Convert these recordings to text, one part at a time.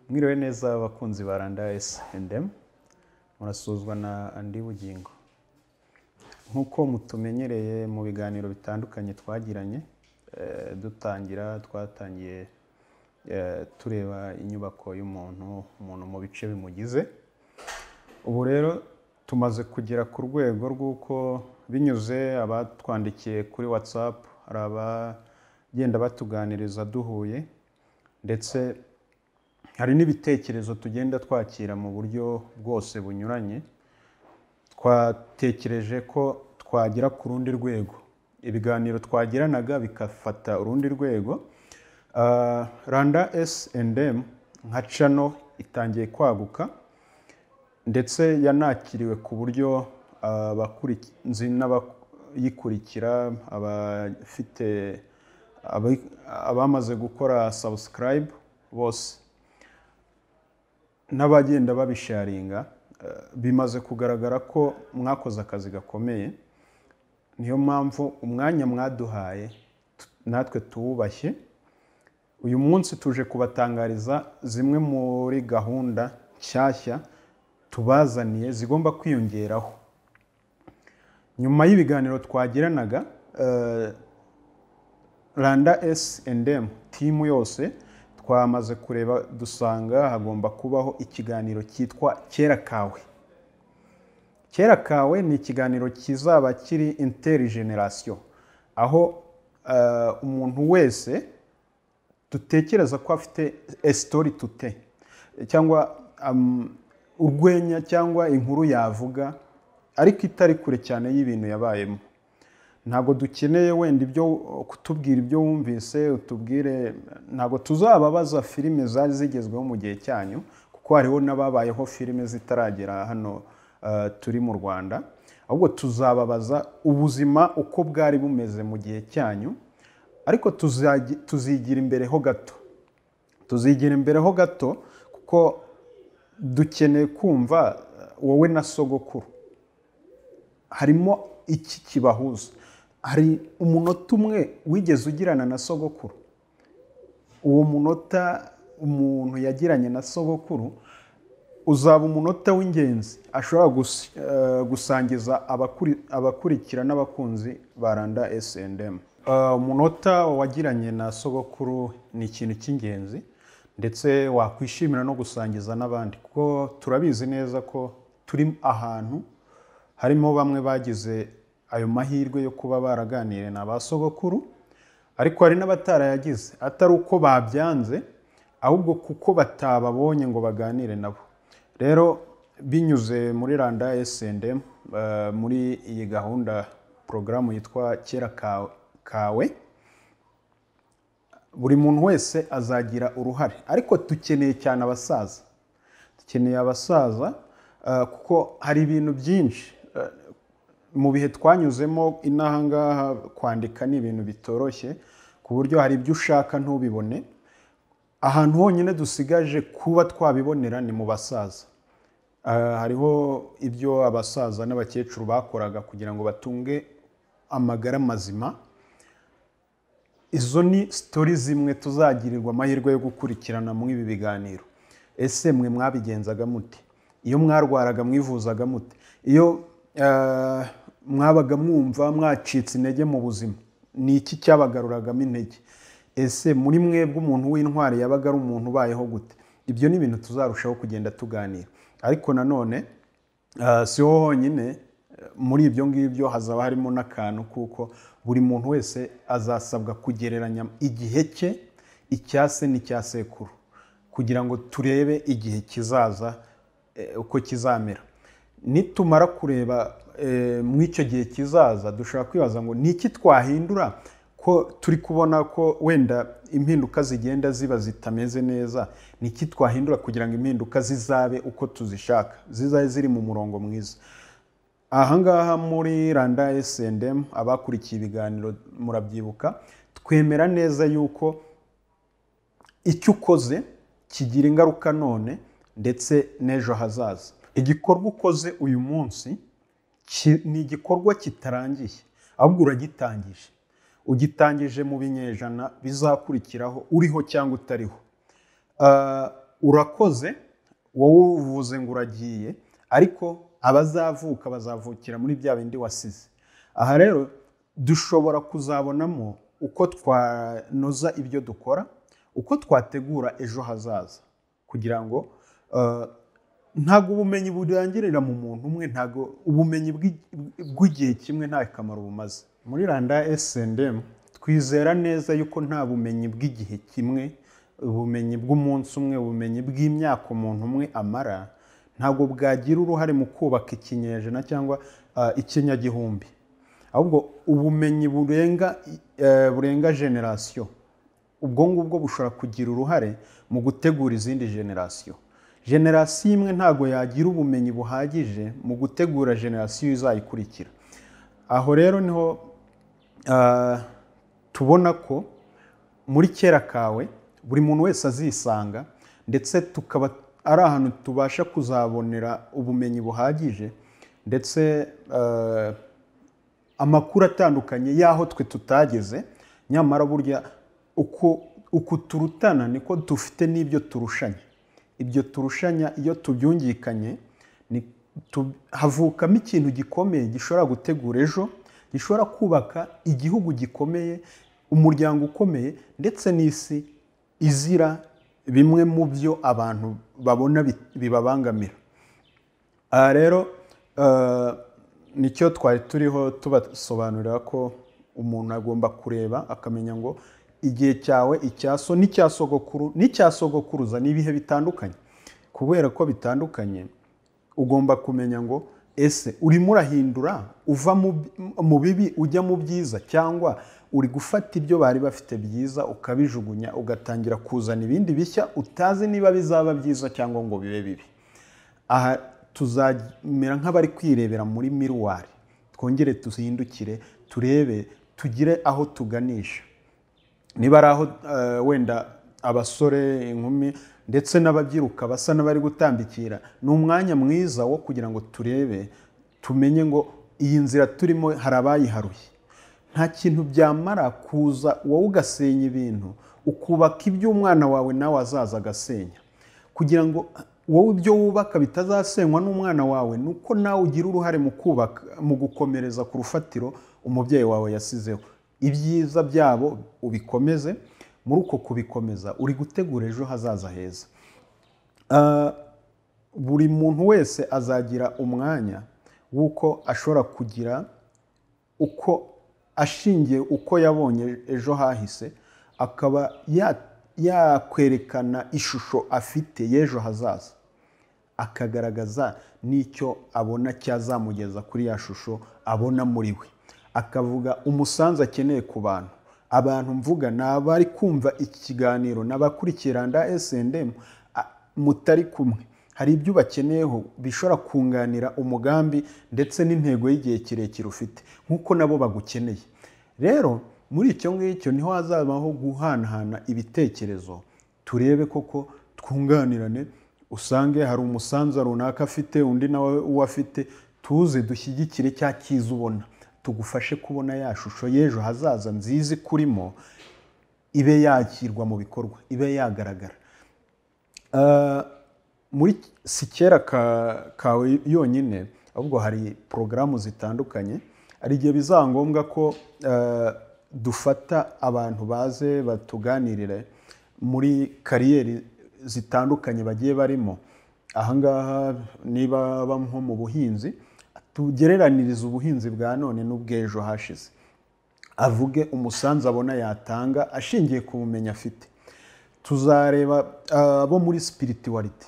mwiriwe neza abakunzi ba randa S&M murasuzwa na andi bugingo nk'uko mutumenyereye mu biganiro bitandukanye twagiranye eh, dutangira twatangiye eh, tureba inyubako y'umuntu umuntu mu bice bimugize ubu rero tumaze kugera ku rwego rw'uko binyuze abatwandikiye kuri whatsapp hari abagenda batuganiriza duhuye ndetse hari n'ibitekerezo tugenda twakira mu buryo bwose bunyuranye twatekereje ko twagera ku rundi rwego ibiganiro twagiranaga bigafata urundi rwego Ah, randa S&M nka cano itangiye kwaguka ndetse yanakiriwe ku buryo abakurinzi n'abayikurikira abafite abai- abamaze gukora subscribe bose n'abagenda babisharinga eh, bimaze kugaragara ko mwakoze akazi gakomeye niyo mpamvu umwanya mwaduhaye tu- natwe tuwubashye uyu munsi tuje kubatangariza zimwe muri gahunda nshyashya tubazaniye zigomba kwiyongeraho nyuma y'ibiganiro twagiranaga eh, randa S&M timu yose twamaze kureba dusanga hagomba kubaho ikiganiro cyitwa kera kawe kera kawe ni ikiganiro kizaba kiri interigeneration aho eh, umuntu wese dutekereza ko afite esitori tute cyangwa am- urwenya cyangwa inkuru yavuga ariko itari kure cyane y'ibintu yabayemo ntabwo dukeneye wenda ibyo kutubwira ibyo wumvise utubwire ntabwo tuzababaza filime zari zigezweho mu gihe cyanyu kuko hariho n'ababayeho filime zitaragera hano eh, turi mu rwanda ahubwo tuzababaza ubuzima uko bwari bumeze mu gihe cyanyu ariko tuzagi- tuzigira imbere ho gato tuzigira imbere ho gato kuko dukeneye kumva eh, wowe na sogokuru harimo iki kibahuza hari umunota umwe wigeze ugirana na sogokuru uwo munota umuntu yagiranye na sogokuru uzaba umunota w'ingenzi ashobora gus- eh, gusangiza abakuri- abakurikira n'abakunzi ba randa S&M Eh, umunota wagiranye na sogokuru ni ikintu cy'ingenzi ndetse wakwishimira no gusangiza n'abandi kuko turabizi neza ko turi ahantu harimo bamwe bagize ayo mahirwe yo kuba baraganiriye na ba sogokuru ariko hari n'abatarayagize atari uko babyanze ahubwo kuko batababonye ngo baganire nabo rero binyuze muri randa S&M eh, muri iyi gahunda porogaramu yitwa kera Ka- kawe buri muntu wese azagira uruhare ariko dukeneye cyane abasaza dukeneye abasaza eh, kuko hari ibintu byinshi eh, mu bihe twanyuzemo inahangaha kwandika ni ibintu bitoroshye ku buryo hari ibyo ushaka ntubibone ahantu honyine dusigaje kuba twabibonera ni mu basaza Ah, hariho ibyo abasaza n'abakecuru bakoraga kugira ngo batunge amagara mazima izo ni sitori zimwe tuzagirirwa amahirwe yo gukurikirana muri ibi biganiro ese mwe mwabigenzaga mute iyo mwarwaraga mwivuzaga mute iyo eh, mwabaga mwumva mwacitse intege mu buzima ni iki cyabagaruragamo intege ese muri mwebwe umuntu w'intwari yabaga ari umuntu ubayeho gute ibyo ni ibintu tuzarushaho kugenda tuganira ariko nanone Ah, si ho honyine eh, muri ibyo ngibyo hazaba harimo n'akantu kuko buri muntu wese azasabwa kugereranya igihe cye icya se n'icya sekuru kugira ngo turebe igihe kizaza eh, uko kizamera nitumara kureba eh, mu icyo gihe kizaza dushobora kwibaza ngo ni iki twahindura ko turi kubona ko wenda impinduka zigenda ziba zitameze neza ni iki twahindura kugira ngo impinduka zizabe uko tuzishaka zizabe ziri mu murongo mwiza ahangaha muri randa S&M abakurikiye ibiganiro murabyibuka twemera neza yuko icyo ukoze kigira ingaruka none ndetse n'ejo hazaza igikorwa ukoze uyu munsi ki- ni igikorwa kitarangiye ahubwo uragitangije ugitangije mu binyejana bizakurikiraho uriho cyangwa utariho Ah, urakoze wowe uvuze ngo uragiye ariko abazavuka bazavukira muri bya bindi wasize aha rero dushobora kuzabonamo uko twanoza ibyo dukora uko twategura ejo hazaza kugira ngo eh, ntabwo ubumenyi burangirira mu muntu umwe ntabwo ubumenyi bw'i- bw'igihe kimwe nta kamaro bumaze muri randa SNDM twizera neza yuko nta bumenyi bw'igihe kimwe ubumenyi bw'umunsi umwe ubumenyi bw'imyaka umuntu umwe amara ntabwo bwagira uruhare mu kubaka ikinyejana cyangwa eh, ikinyagihumbi ahubwo ubumenyi burenga eh, burenga generasiyo ubwo ngubwo bushobora kugira uruhare mu gutegura izindi generasiyo generasiyo imwe ntabwo yagira ubumenyi buhagije mu gutegura generasiyo izayikurikira aho rero niho ah, tubona ko muri kera kawe buri muntu wese azisanga ndetse tukaba ari ahantu tubasha kuzabonera ubumenyi buhagije ndetse ah, amakuru atandukanye y'aho twe tutageze nyamara burya uko uku turutana niko dufite n'ibyo turushanya ibyo turushanya iyo tubyungikanye ni- tu- havukamo ikintu gikomeye gishobora gutegura ejo gishobora kubaka igihugu gikomeye umuryango ukomeye ndetse n'isi izira bimwe mu byo abantu babona bi- bibabangamira aha rero eh, nicyo twari turiho tubasobanurira ko umuntu agomba kureba akamenya ngo igihe cyawe icyaso n'icya sogokuru n'icya sogokuruza ni ibihe bitandukanye kubera ko bitandukanye ugomba kumenya ngo ese urimo urahindura uva mu bi- mu bibi ujya mu byiza cyangwa uri gufata ibyo bari bafite byiza ukabijugunya ugatangira kuzana ibindi bishya utazi niba bizaba byiza cyangwa ngo bibe bibi aha tuzamera nk'abari kwirebera muri miruwari twongere tuzindukire turebe tugire aho tuganisha niba ari aho eh, wenda abasore inkumi ndetse n'ababyiruka basa n'abari gutambikira ni umwanya mwiza wo kugira ngo turebe tumenye ngo iyi nzira turimo hari abayiharuye nta kintu byamara kuza wowe ugasenya ibintu ukubaka ibyo umwana wawe nawe azaza agasenya kugira ngo wowe ibyo wubaka bitazasenywa n'umwana wawe ni uko nawe ugira uruhare mu kubaka mu gukomereza ku rufatiro umubyeyi wawe yasizeho ibyiza byabo ubikomeze muri uko kubikomeza uri gutegura ejo hazaza heza Ah, buri muntu wese azagira umwanya w'uko ashobora kugira uko ashingiye uko yabonye ejo hahise akaba ya- yakwerekana ishusho afite y'ejo hazaza akagaragaza n'icyo abona cyazamugeza kuri ya shusho abona muri we akavuga umusanzu akeneye ku bantu abantu mvuga ni abari kumva iki kiganiro ni abakurikiranda SNDM a- mutari kumwe hari ibyo ubakeneyeho bishobora kunganira umugambi ndetse n'intego y'igihe kirekire ufite nk'uko nabo bagukeneye rero muri icyo ngicyo niho hazabaho guhanahana ibitekerezo turebe koko twunganirane usange hari umusanzu runaka afite undi nawe uwo afite tuze dushyigikire cya cyiza ubona tugufashe kubona ya shusho y'ejo hazaza nziza ikurimo ibe yakirwa mu bikorwa ibe yagaragara Uh, muri si kera ka- kawe yonyine ahubwo hari porogaramu zitandukanye hari igihe bizaba ngombwa ko uh, dufata abantu baze batuganirire muri kariyeri zitandukanye bagiye barimo ahangaha niba baba nko mu buhinzi tugereranirize ubuhinzi bwa none n'ubw'ejo hashize avuge umusanzu abona yatanga ashingiye ku bumenyi afite tuzareba ah, abo muri spirituality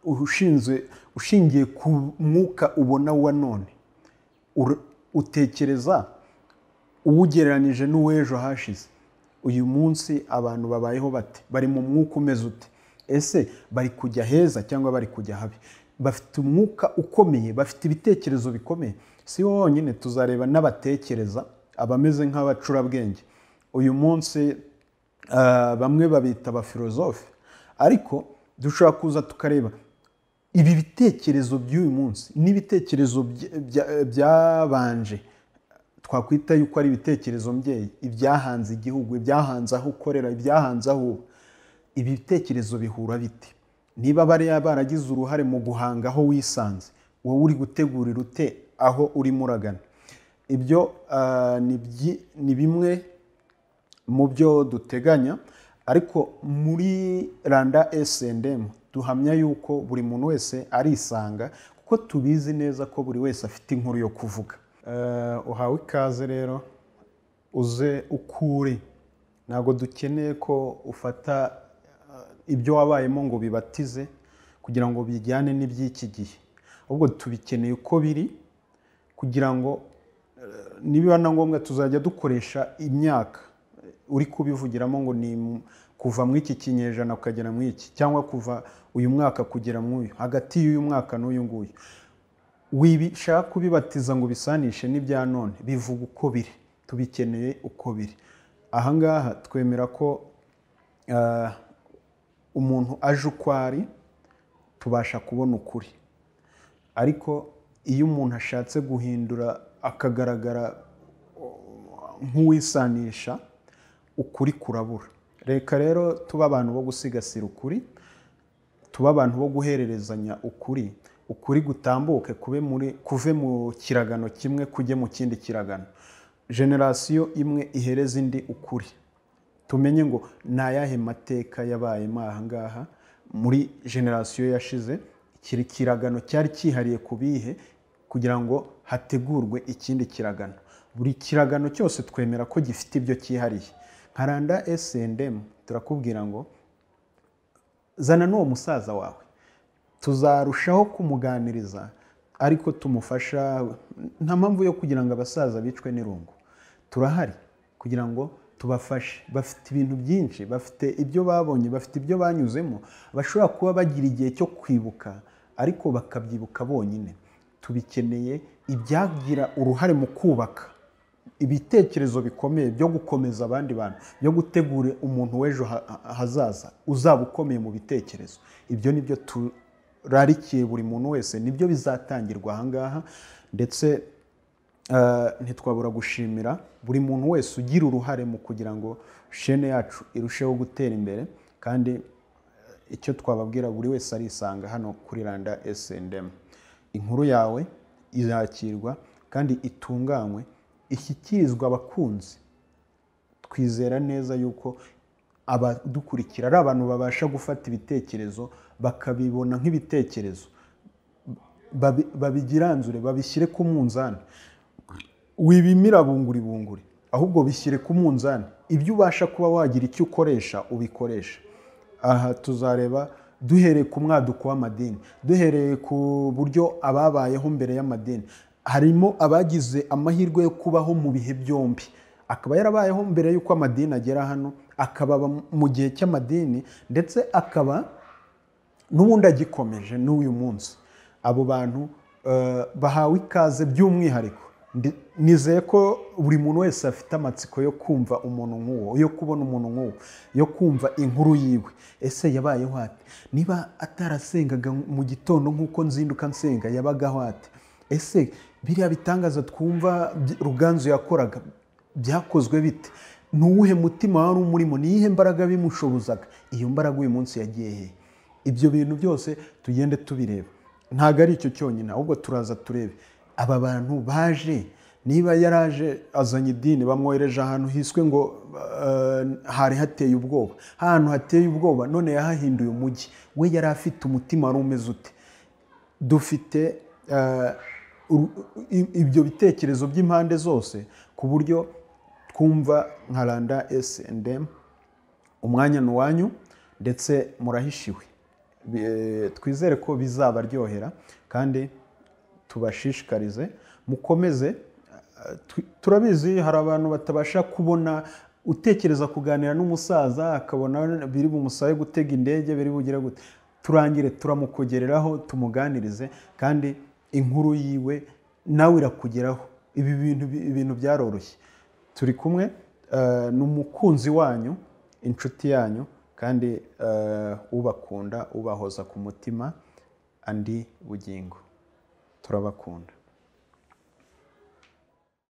ushinzwe ushingiye ku mwuka ubona wa none Ur- utekereza uwugereranije n'uw'ejo hashize uyu munsi abantu babayeho bate bari mu mwuka umeze ute ese bari kujya heza cyangwa bari kujya habi bafite umwuka ukomeye bafite ibitekerezo bikomeye si bo bonyine tuzareba n'abatekereza abameze nk'abacurabwenge uyu munsi ah, bamwe babita abafilozofe ariko dushobora kuza tukareba ibi bitekerezo by'uyu munsi n'ibitekerezo bya- bya- byabanje twakwita yuko ari ibitekerezo mbyeyi ibyahanze igihugu ibyahanze aho ukorera ibyahanze aho uba ibitekerezo bihura bite niba bariya baragize uruhare mu guhanga aho wisanze wowe uri gutegurira ute aho urimo uragana ibyo ah, ni byi- ni bimwe mu byo duteganya ariko muri randa sndm duhamya yuko buri muntu wese arisanga kuko tubizi neza ko buri wese afite inkuru yo kuvuga Eh, uhawe ikaze rero uze uko uri ntabwo dukeneye ko ufata eh, ibyo wabayemo ngo bibatize kugira ngo bijyane n'iby'iki gihe ahubwo tubikeneye uko biri kugira ngo eh, nibiba na ngombwa tuzajya dukoresha imyaka uri kubivugiramo ngo ni mu- kuva mu iki kinyejana ukagera mu iki cyangwa kuva uyu mwaka kugera mu uyu hagati y'uyu mwaka n'uyu nguyu wibishaka kubibatiza ngo bisanishe n'ibya none bivuga uko biri tubikeneye uko biri ahangaha twemera ko eh, umuntu aje uko ari tubasha kubona ukuri ariko iyo umuntu ashatse guhindura akagaragara uh, nk'uwisanisha ukuri kurabura reka rero tube abantu bo gusigasira ukuri tube abantu bo guhererezanya ukuri ukuri gutambuke kube muri kuve mu kiragano kimwe kujye mu kindi kiragano generasiyo imwe ihereza indi ukuri tumenye ngo ni ayahe mateka yabayemo aha ngaha muri generasiyo yashize iki kiragano cyari cyihariye ku bihe kugira ngo hategurwe ikindi kiragano buri kiragano cyose twemera ko gifite ibyo cyihariye nka randa sndm turakubwira ngo zana n'uwo musaza wawe tuzarushaho kumuganiriza ariko tumufasha nta mpamvu yo kugira ngo abasaza bicwe n'irungu turahari kugira ngo tubafashe bafite ibintu byinshi bafite ibyo babonye bafite ibyo banyuzemo bashobora kuba bagira igihe cyo kwibuka ariko bakabyibuka bonyine tubikeneye ibyagira uruhare mu kubaka ibitekerezo bikomeye byo gukomeza abandi bantu byo gutegura umuntu w'ejo ha- ha- hazaza uzaba ukomeye mu bitekerezo ibyo ni byo turarikiye buri muntu wese nibyo bizatangirwa aha ngaha ndetse eh, ntitwabura gushimira buri muntu wese ugira uruhare mu kugira ngo shene yacu irusheho gutera imbere kandi eh, icyo twababwira buri wese arisanga hano kuri randa sndm inkuru yawe izakirwa kandi itunganywe ishyikirizwa abakunzi twizera neza yuko abadukurikira ari abantu babasha gufata ibitekerezo bakabibona nk'ibitekerezo babi- babigiranzure babishyire ku munzani wibimira bunguri bunguri ahubwo bishyire ku munzani ibyo ubasha kuba wagira icyo ukoresha ubikoresha aha tuzareba duhereye ku mwaduko w'amadini duhereye ku buryo ababayeho mbere y'amadini harimo abagize amahirwe yo kubaho mu bihe byombi akaba yarabayeho mbere y'uko amadini agera hano akaba aba mu gihe cy'amadini ndetse akaba n'ubundi agikomeje n'uyu munsi abo bantu eh, bahawe ikaze by'umwihariko Ndi- nizeye ko buri muntu wese afite amatsiko yo kumva umuntu nk'uwo yo kubona umuntu nk'uwo yo kumva inkuru yiwe ese yabayeho ate niba atarasengaga mu gitondo nk'uko nzinduka nsenga yabagaho ate ese biriya bitangaza twumva by- ruganzu yakoraga byakozwe bite ni uwuhe mutima wari umurimo ni iyihe mbaraga bimushobozaga iyo mbaraga uyu munsi yagiye hehe ibyo bintu byose tugende tubireba ntabwo ari icyo cyonyine ahubwo turaza turebe aba bantu baje niba yaraje azanye idini bamwohereje ahantu hiswe ngo eh, hari hateye ubwoba ahantu hateye ubwoba none yahahinduye umujyi we yari afite umutima wari umeze ute dufite eh, uru- i- ibyo bitekerezo by'impande zose ku buryo twumva nka randa sndm umwanya ni uwanyu ndetse murahishiwe Bi- eh, twizere ko bizabaryohera kandi tubashishikarize mukomeze eh, tu- turabizi hari abantu batabasha kubona utekereza kuganira n'umusaza akabona biri bumusabe gutega indege biri bugire gute turangire turamukogereraho tumuganirize kandi inkuru yiwe nawe irakugeraho ibi bintu ibintu byaroroshye turi kumwe eh, ni umukunzi wanyu inshuti yanyu kandi eh, ubakunda ubahoza ku mutima andi bugingo turabakunda